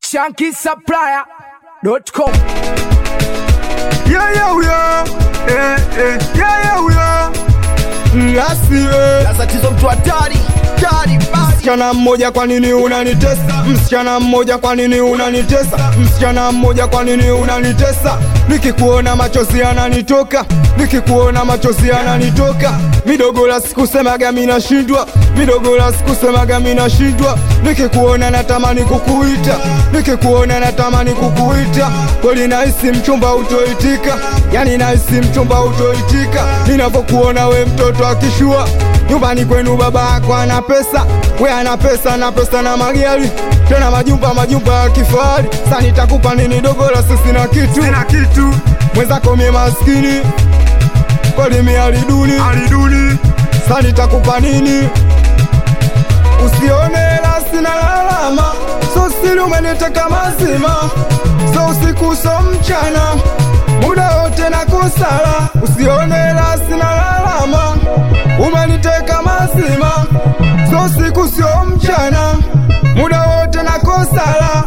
shankisupplier.com Yeah, yeah, yeah. Eh, eh. Yeah, yeah, yeah. Ngasi, eh. tatizo mtu hatari hatari basi Msichana mmoja kwa nini unanitesa? Msichana mmoja kwa nini unanitesa? Msichana mmoja kwa nini unanitesa? Nikikuona machozi yananitoka, nikikuona machozi yananitoka. Midogo la sikusemaga mimi nashindwa, midogo la sikusemaga mimi nashindwa. Nikikuona natamani kukuita, nikikuona natamani kukuita. Kweli nahisi mchumba utoitika, yani nahisi mchumba utoitika. Ninavyokuona we mtoto akishua nyumbani kwenu baba yako ana pesa, we ana pesa na pesa na magari tena majumba majumba ya kifahari. Sasa nitakupa nini dogo la sisi na kitu sina kitu, mwenzako mie maskini kweli mie aliduni aliduni. Sasa nitakupa nini? Usione hela sina lalama, so siri umeniteka mazima, so usiku so mchana, muda wote na kusala. Usione hela sina lalama, umeniteka mazima, so siku sio mchana, muda wote na kusala.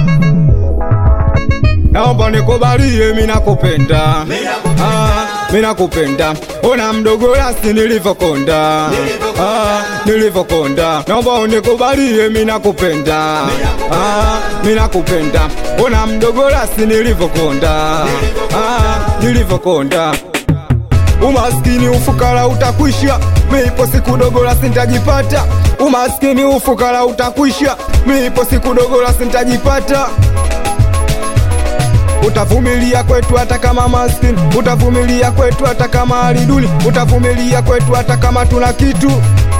Naomba nikubalie, mimi nakupenda, ah, mimi nakupenda. Ona mdogo rasi nilivyokonda, ah, nilivyokonda. Naomba unikubalie, mimi nakupenda, ah, mimi nakupenda. Ona mdogo rasi nilivyokonda, ah, nilivyokonda. Umaskini ufukara utakwisha, miipo siku dogo la sintajipata. Umaskini ufukara utakwisha, miipo siku dogo la sintajipata. Utavumilia kwetu hata kama maskini, utavumilia kwetu hata kama hali duni, utavumilia kwetu hata kama tuna kitu.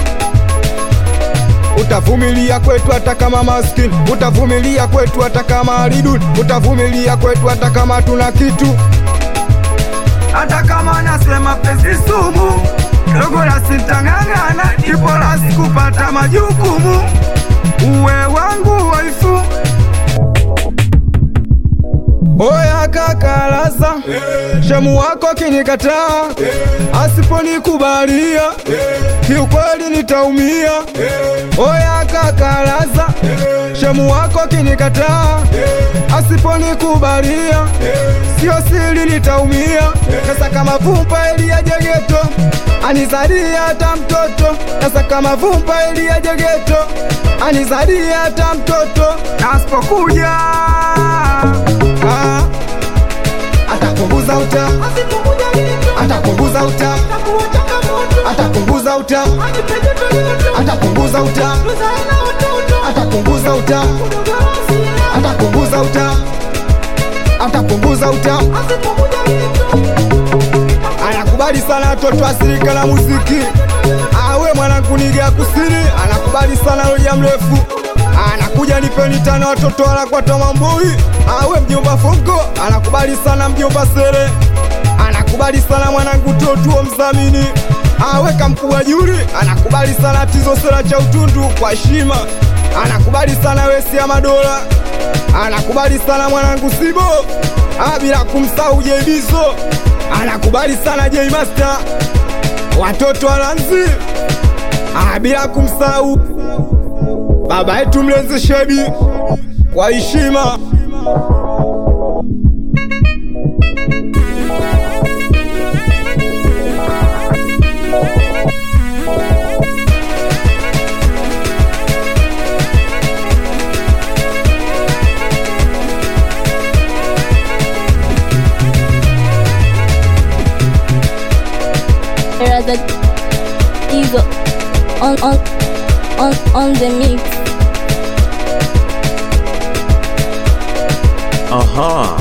Utavumilia kwetu hata kama maskini, utavumilia kwetu hata kama hali duni, utavumilia kwetu hata kama tuna kitu. Hata kama nasema pesi sumu, dogo la sitang'ang'ana, ipo la sikupata majukumu. Uwe wangu waifu Oya kakalaza shemu wako kinikataa, asiponikubalia kiukweli nitaumia. Oya kakalaza shemu wako kinikataa, asiponikubalia sio siri nitaumia. Sasa kama vumpa ili aje geto anizalia hata mtoto, sasa kama vumpa ili aje geto anizalia hata mtoto, na asipokuja Ah, atapunguza uta, atapunguza uta, atapunguza uta, atapunguza uta, atapunguza uta, atapunguza uta, atapunguza uta. Anakubali sana watoto asirika na muziki, awe mwanangu niga kusini, anakubali sana loja mrefu anakuja nipeni tano watoto wanakwata mambui awe mjomba Fonko anakubali sana mjomba Sere anakubali sana mwanangu Totuo mzamini awe kamkubwa Juri anakubali sana Tizo Sera cha utundu kwa heshima anakubali sana Wesi ya Madola anakubali sana mwanangu Sibo ah, bila kumsahau Jeibizo anakubali sana J Master watoto walanzi ah, bila kumsahau baba yetu mlenzi Shebi kwa heshima. rather Diesel on on on on the mix. Aha.